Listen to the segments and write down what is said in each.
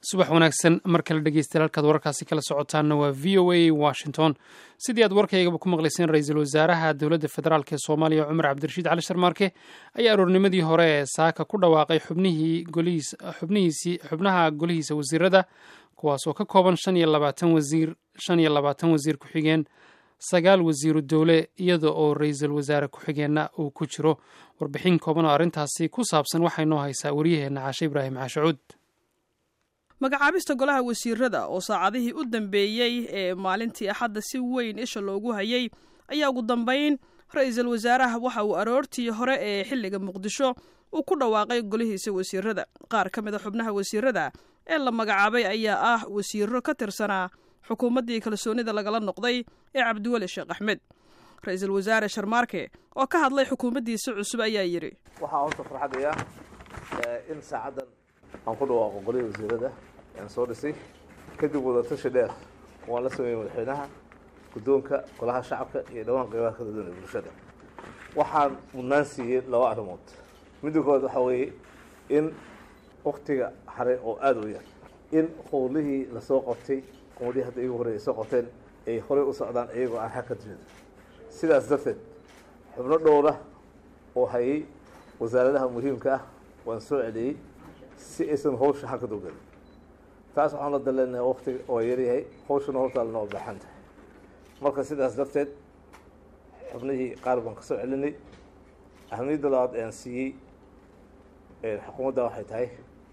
subax wanaagsan mar kale dhegeystayaal halkaad wararkaasi kala socotaanna waa v o a washington sidii aad warkaygaba ku maqlayseen ra-iisul wasaaraha dowladda federaalk ee soomaaliya cumar cabdirashiid cali sharmaarke ayaa aroornimadii hore ee saaka ku dhawaaqay xubnihii golihiis xubnihiisii xubnaha golihiisa wasiirada kuwaas oo ka kooban shan iyo labaatan wasiir shan iyo labaatan wasiir ku-xigeen sagaal wasiiru dowle iyada oo ra-iisul wasaare ku-xigeenna uu ku jiro warbixin kooban oo arrintaasi ku saabsan waxay noo haysaa waryaheena caashe ibraahim caashacuud magacaabista golaha wasiirada oo saacadihii u dambeeyey ee maalintii axadda si weyn isha loogu hayay ayaa ugu dambayn ra-iisul wasaaraha waxa uu aroortii hore ee xilliga muqdisho uu ku dhawaaqay golihiisa wasiirada qaar ka mid a xubnaha wasiirada ee la magacaabay ayaa ah wasiiro ka tirsanaa xukuumaddii kalsoonida lagala noqday ee cabdiweli sheekh axmed ra-iisul wasaare sharmaarke oo ka hadlay xukuumaddiisa cusub ayaa yidhi waxaa horta farxadaya in saacaddan aan ku dhawaaqo golihii wasiirada aan soo dhisay kadib wadatashi dheer waan la sameeyey madaxweynaha guddoonka golaha shacabka iyo dhawaan qeybaha kala duwan ee bulshada waxaan mudnaan siiyey laba arrimood midda koowaad waxaa weeye in waktiga haray oo aada u yar in howlihii lasoo qabtay qumadihii hadda igu horey ay soo qabteen ay horey u socdaan iyagoo aan xag ka jirin sidaas darteed xubno dhowra oo hayay wasaaradaha muhiimka ah waan soo celiyey si aysan hawsha hakad ogelin taas waxaan la daleenahay waktiga waa yaryahay hawshana hortaalna waa baaxan tahay marka sidaas darteed xubnihii qaar baan ka soo celinay ahamiyadda labaad aan siiyey xukuumadda waxay tahay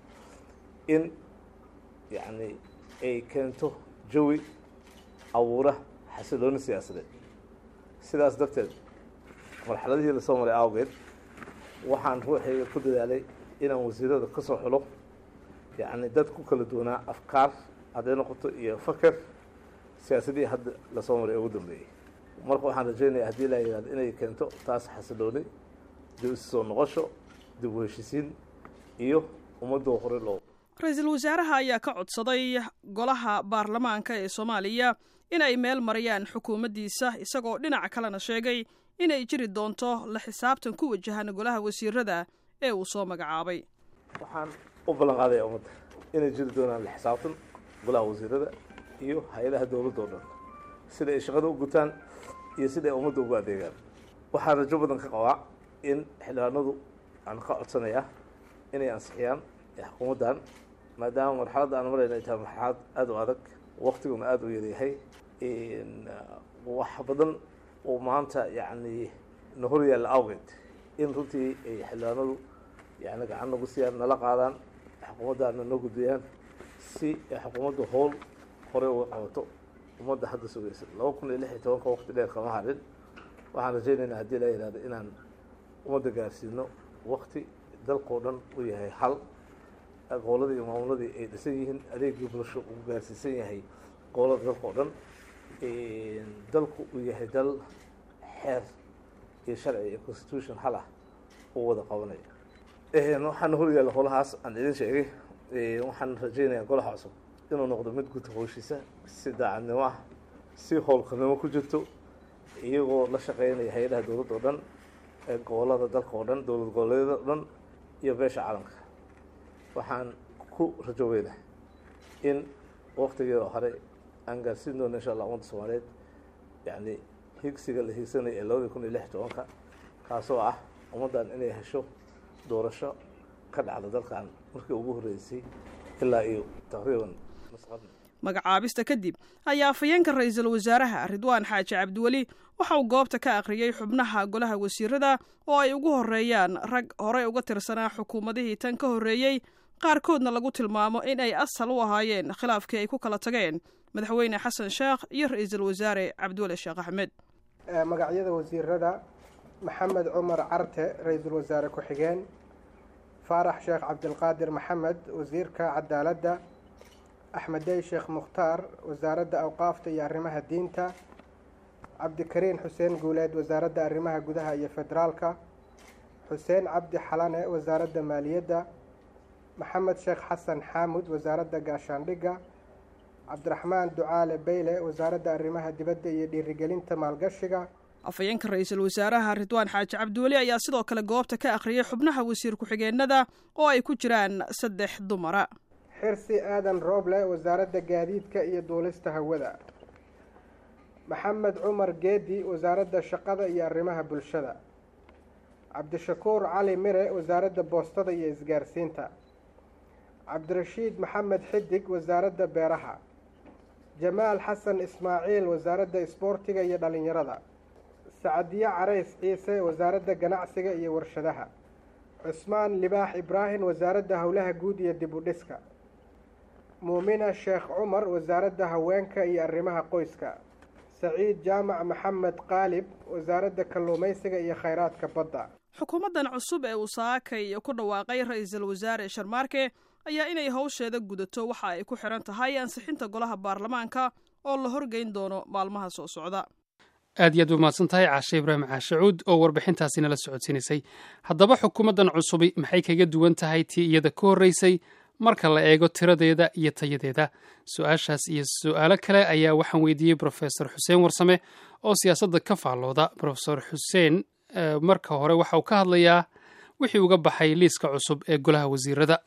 in yacni ay keento jawi abuura xasilooni siyaasadeed sidaas darteed marxaladihii lasoo maray awgeed waxaan ruuxayga ku dadaalay inaan wasiirada ka soo xulo yacni dad ku kala duwanaa afkaar hadday noqoto iyo faker siyaasadihii hadda lasoo maray ee ugu dambeeyey marka waxaan rajeynaya haddii laa yihahdo inay keento taas xasilooni dib isu soo noqosho dib u heshisiin iyo ummadoo hore loo ra-iisul wasaaraha ayaa ka codsaday golaha baarlamaanka ee soomaaliya in ay meel mariyaan xukuumaddiisa isagoo dhinac kalena sheegay inay jiri doonto la xisaabtan ku wajahan golaha wasiirada ee uu soo magacaabay waxaan u ballan qaadaya ummadda inay jiri doonaan la xisaabtan golaha wasiirada iyo hay-adaha dowladda oo dhan sida ay shaqada u gutaan iyo sida ay ummadda ugu adeegaan waxaan rajo badan ka qabaa in xildhibaanadu aan ka codsanayaa inay ansixiyaan xukuumaddan maadaama marxaladda aan marayna ay tahay marxalad aada u adag waktiguna aada u yaryahay wax badan oo maanta yacni na hor yaalla awgeed in runtii ay xildhibaanadu yani gacan nagu siiyaan nala qaadaan xukuumaddaana noo gudbiyaan si ay xukuumaddu howl horey uga qabato ummadda hadda sugaysa laba kun iyo lix iyo tobanka waqti dheer kama harin waxaan rajaynaynaa haddii la yihahdo inaan ummadda gaarsiino wakti dalkao dhan u yahay hal goboladii iyo maamuladii ay dhisan yihiin adeegii bulsho uu gaarsiisan yahay gobolada dalka o dhan dalku uu yahay dal xeer iyo sharci iyo constitution hal ah uu wada qabanaya waxaana horyaalla holahaas aan idin sheegay waxaan rajaynayaa golaha cusub inuu noqdo mid guta howshiisa si daacadnimo ah si howlkarnimo ku jirto iyagoo la shaqeynaya hay-adaha dowladda o dhan ee gobolada dalka oo dhan dowlad goboleedyada o dhan iyo beesha caalamka waxaan ku rajoobeynah in waktigeeda hore aan gaarsiin doono insha allah ummadda soomaaliyeed yacni higsiga la hiigsanaya ee labadii kun iyo lix tobanka kaasoo ah ummaddan inay hesho doorasho ka dhacda dalkan markii ugu horreysay ilaa iyo taqriiban magacaabista kadib ayaa afhayeenka ra-iisul wasaaraha ridwaan xaaji cabdiweli waxa uu goobta ka akhriyey xubnaha golaha wasiirada oo ay ugu horreeyaan rag horey uga tirsanaa xukuumadihii tan ka horreeyey qaarkoodna lagu tilmaamo in ay asal u ahaayeen khilaafkii ay ku kala tageen madaxweyne xasan sheekh iyo ra-iisul wasaare cabdiweli sheekh axmed magacyada wasiirada maxamed cumar carte ra-iisul wasaare ku-xigeen faarax sheekh cabdilqaadir maxamed wasiirka cadaaladda axmedey sheekh mukhtaar wasaaradda awqaafta iyo arrimaha diinta cabdikariin xuseen guuleed wasaaradda arrimaha gudaha iyo federaalka xuseen cabdi xalane wasaaradda maaliyadda maxamed sheekh xasan xaamud wasaaradda gaashaandhigga cabdiraxmaan ducaale beyle wasaaradda arrimaha dibadda iyo dhiirigelinta maalgashiga afhayeenka ra-iisul wasaaraha ridwaan xaaji cabdiweli ayaa sidoo kale goobta ka akhriyay xubnaha wasiir ku-xigeenada oo ay ku jiraan saddex dumara xirsi aadan rooble wasaaradda gaadiidka iyo duulista hawada maxamed cumar geedi wasaaradda shaqada iyo arrimaha bulshada cabdishakuur cali mire wasaaradda boostada iyo isgaarsiinta cabdirashiid maxamed xidig wasaaradda beeraha jamaal xasan ismaaciil wasaaradda isboortiga iyo dhalinyarada sacadiye carays ciise wasaaradda ganacsiga iyo warshadaha cusmaan libaax ibraahim wasaaradda howlaha guud iyo dib u dhiska muumina sheekh cumar wasaaradda haweenka iyo arrimaha qoyska saciid jaamac maxamed qaalib wasaaradda kalluumaysiga iyo khayraadka badda xukuumaddan cusub ee uu saakay ku dhawaaqay ra-iisul wasaare sharmaarke ayaa inay howsheeda gudato waxa ay ku xiran tahay ansixinta golaha baarlamaanka oo la horgeyn doono maalmaha soo socda aad iyo aad u mahadsan tahay caashe ibraahim caashacuud oo warbixintaasi nala socodsiinaysay haddaba xukuumaddan cusubi maxay kaga duwan tahay tii iyada ka horreysay marka la eego tiradeeda iyo tayadeeda su-aashaas iyo su-aalo kale ayaa waxaan weydiiyey brofesor xuseen warsame oo siyaasadda ka faallooda brofesor xuseen marka hore waxa uu ka hadlayaa wixii uga baxay liiska cusub ee golaha wasiirada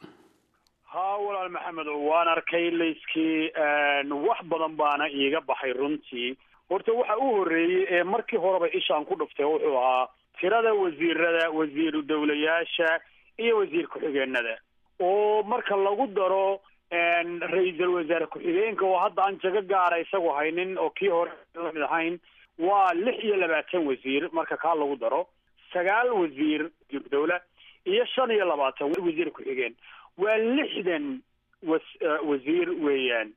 haa walaal maxamed waan arkay liiskii wax badan baana iiga baxay runtii horta waxa u horreeyey ee markii horeba ishaan ku dhuftay wuxuu ahaa tirada wasiirada wasiiru dowlayaasha iyo wasiir ku-xigeenada oo marka lagu daro ra-iisul wasaare ku-xigeenka oo hadda aan jago gaara isagu haynin oo kii hore lamid ahayn waa lix iyo labaatan wasiir marka kaa lagu daro sagaal wasiir dowla iyo shan iyo labaatan wasiir ku-xigeen waa lixdan was wasiir weeyaan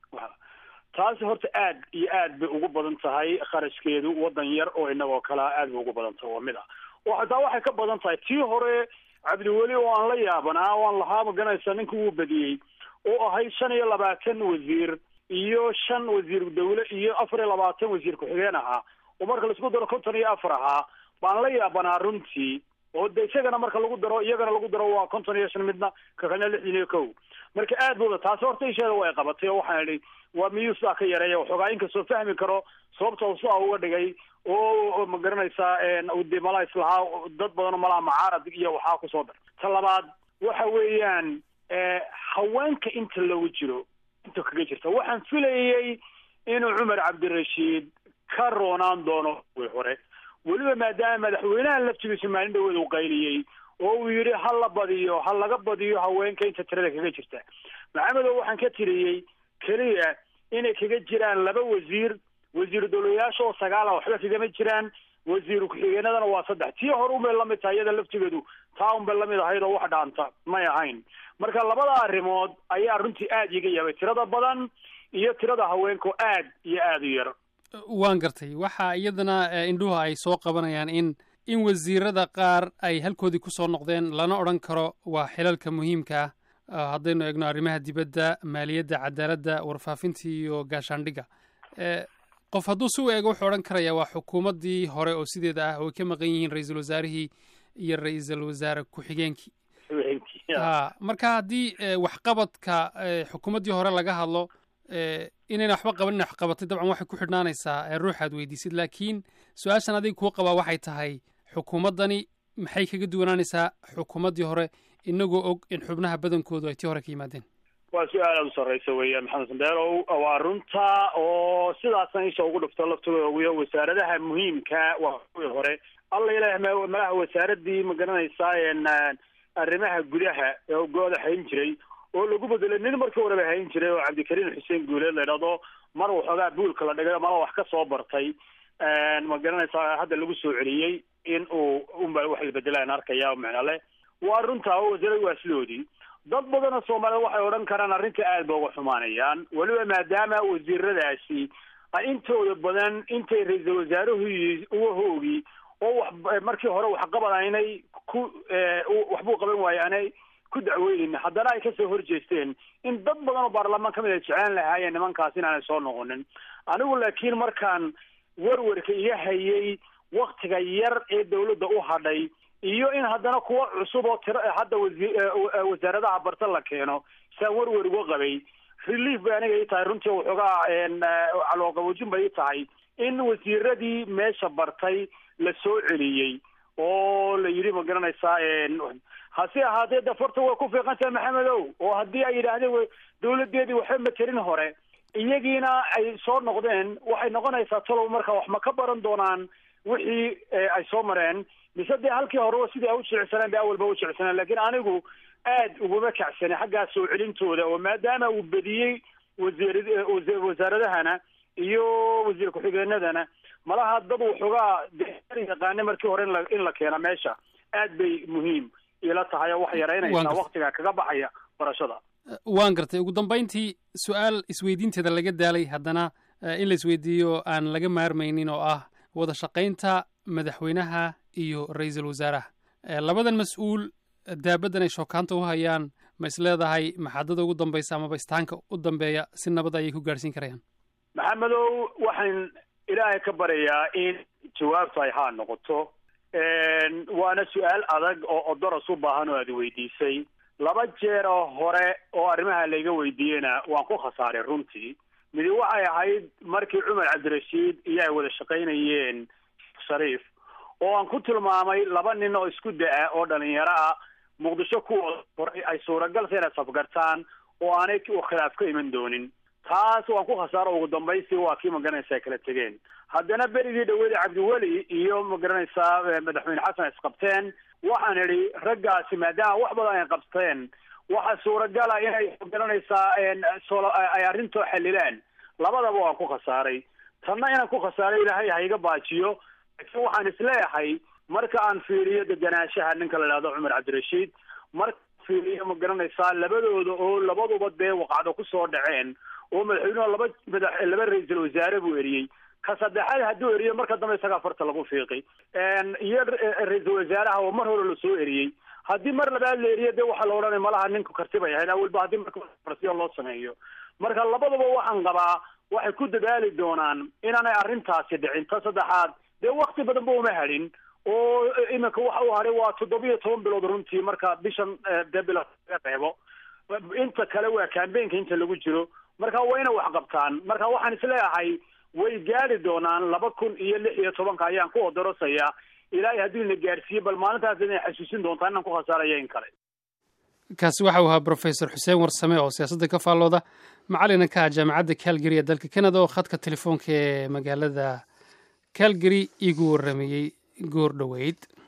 taasi horta aad iyo aad bay ugu badan tahay kharashkeedu waddan yar oo inagoo kalea aad bay ugu badan tahay waa mid ah oo hataa waxay ka badan tahay tii hore cabdiweli oo aan la yaabanaa o aan lahaa maganaysa ninka uu badiyey oo ahayd shan iyo labaatan wasiir iyo shan wasiir dawle iyo afar iyo labaatan wasiir ku-xigeen ahaa oo marka laisku daro konton iyo afar ahaa baan la yaabanaa runtii oo de isagana marka lagu daro iyagana lagu daro waa konton iyo shan midna kakalna lixdan iyo kow marka aad booda taasi horta isheeda way qabatay oo waxaan idhi waa miyuu sidaa ka yareeya waxoogaa inkastoo fahmi karo sababta uu sidaa uga dhigay oo ma garanaysaa de malaa islahaa dad badanoo malaha macaarad iyo waxaa kusoo dar ta labaad waxa weeyaan haweenka inta lagu jiro inta kaga jirta waxaan filayay inuu cumar cabdirashiid ka roonaan doono way hore weliba maadaama madaxweynaha laftigiisu maalin dhaweed uu qayliyey oo uu yidhi ha la badiyo ha laga badiyo haweenka inta tirada kaga jirta maxamedow waxaan ka tiriyey keliya inay kaga jiraan laba wasiir wasiiru dowlayaasha oo sagaala waxba kagama jiraan wasiiru ku-xigeenadana waa saddex tii hore unbay lamid tahay iyada laftigeedu taa unbay lamid ahayd oo wax dhaanta may ahayn marka labada arrimood ayaa runtii aad iga yaabay tirada badan iyo tirada haweenka oo aad iyo aad u yar waan gartay waxa iyadana indhuhu ay soo qabanayaan in in wasiirada qaar ay halkoodii kusoo noqdeen lana odhan karo waa xilalka muhiimka ah haddaynu eegno arrimaha dibadda maaliyadda cadaaladda warfaafinta iyo gaashaandhigga qof hadduu si u eego wuxuu odhan karayaa waa xukuumaddii hore oo sideeda ah oo ay ka maqan yihiin ra-iisul wasaarihii iyo ra-iisul wasaare ku-xigeenkii ha marka haddii waxqabadka xukuumaddii hore laga hadlo inayna waxba qabanin wax qabatay dabcan waxay ku xidhnaanaysaa ruuxaad weydiisid laakiin su-aashan adiga kuu qabaa waxay tahay xukuumaddani maxay kaga duwanaanaysaa xukuumaddii hore inagoo og in xubnaha badankoodu ay tii hore ka yimaadeen waa su-aal aada u sarreysa weeyaan maxamed sandeerow waa runta oo sidaasna isha ugu dhufto laftooda ogiyo wasaaradaha muhiimka waa kuwii hore alla ilaah malaha wasaaradii ma garanaysaa arrimaha gudaha ee go-da hayn jiray oo lagu bedelay nin markii horeba hayn jiray oo cabdikariim xuseen guuleed la idhahdo mar waxoogaa buulka la dhigay mala wax ka soo bartay ma garanaysaa hadda lagu soo celiyey in uu unba wax la bedelaan arkaya macna leh waa runtaa oo wasaaradu waa sidoodii dad badanoo soomaaliyed waxay odhan karaan arrinta aad ba uga xumaanayaan weliba maadaama wasiiradaasi ay intooda badan intay ra-iisul wasaaruhu uga hoogi oo wax markii hore waxqabad aynay ku waxbuu qaban waaye aanay ku dacweynin haddana ay kasoo horjeesteen in dad badan oo baarlamaan kamid a jeclaan lahaayeen nimankaas inaanay soo noqonin anigu laakiin markaan werwerka iga hayay waktiga yar ee dawladda u hadhay iyo in haddana kuwa cusub oo tira hadda wawasaaradaha barta la keeno saan werwer uga qabay relief bay aniga ii tahay runtii waxoogaa calooqaboojin bay ii tahay in wasiiradii meesha bartay la soo celiyey oo la yidhi ma garanaysaa hase ahaatee dafarta way ku fiiqantahay maxamedow oo haddii ay yidhaahdeen dawladeedii waxba materin hore iyagiina ay soo noqdeen waxay noqonaysaa talow marka wax ma ka baran doonaan wixii ay soo mareen mise dee halkii horeba sidii ay u jilicsaneen bay awalba u jilicsaneen lakiin anigu aad uguma kacsani xaggaa soo celintooda oo maadaama uu bediyey wasiir wasaaradahana iyo wasiir ku-xigeenadana malaha dad waxoogaa yaqaane markii hore inla in la keena meesha aad bay muhiim ila tahay oo wax yaraynaysaa waktiga kaga baxaya barashada waan gartay ugu dambayntii su-aal isweydiinteeda laga daalay haddana in la isweydiiyo aan laga maarmaynin oo ah wada shaqaynta madaxweynaha iyo ra-iisul wasaaraha labadan mas-uul daabadan ay shookaanta u hayaan ma is leedahay maxaadada ugu dambaysa amaba istaanka u dambeeya si nabad ayay ku gaadhsiin karayaan maxamedow waxaan ilaahay ka baryayaa in jawaabtu ay haa noqoto waana su-aal adag oo odoros u baahan oo aad weydiisay laba jeer oo hore oo arrimaha layga weydiiyena waan ku khasaaray runtii midi waxay ahayd markii cumar cabdirashiid iyo ay wada shaqaynayeen shariif oo aan ku tilmaamay laba nin oo isku da-a oo dhalinyaro ah muqdisho kuwooda horay ay suuragalta inay safgartaan oo aanay khilaaf ka iman doonin taas waan ku khasaaro ugu dambaysi waa kii magaranaysaa kala tegeen haddana berigii dhawada cabdiweli iyo magaranaysaa madaxweyne xasan isqabteen waxaan idhi raggaasi maadaama wax badan ay qabteen waxa suuragala inay magaranaysaa ay arrintoo xalilaan labadaba waan ku khasaaray tanna inaan ku khasaaray ilaahay ha iga baajiyo laakiin waxaan isleeyahay marka aan fiiriyo deganaanshaha ninka la idhahdo cumar cabdirashiid marka fiiriyo ma garanaysaa labadooda oo labaduba dee waqacdo kusoo dhaceen oo madaxweynuhu laba madax laba ra-iisul wasaare buu eriyey ka saddexaad hadduu eriyo marka dambe isagaa farta lagu fiiqi iyo ra-iisul wasaaraha oo mar hore lasoo eriyey haddii mar labaad la eriyo dee waxaa la odhanaya malaha ninku karti bay ahayd awalba haddii marka farsiyo loo sameeyo marka labadaba waxaan qabaa waxay ku dadaali doonaan inaanay arrintaasi dhicin ta saddexaad dee wakti badan ba uma hadhin oo iminka waxa uu hadhay waa toddobiyo toban bilood runtii marka bishan dee bilood laga reebo inta kale waa cambaynka inta lagu jiro marka waa inay wax qabtaan marka waxaan isleeyahay way gaari doonaan laba kun iyo lix iyo tobanka ayaan ku odorosayaa ilaahay hadduu ina gaarsiiye bal maalintaas inay xasuusin doontaa inaan ku khasaaraya in kale kaasi waxa uu ahaa brofesor xuseen warsame oo siyaasadda ka faallooda macalina ka ah jaamacadda calgary ee dalka canada oo khadka telefoonka ee magaalada calgary igu warramayey goor dhoweyd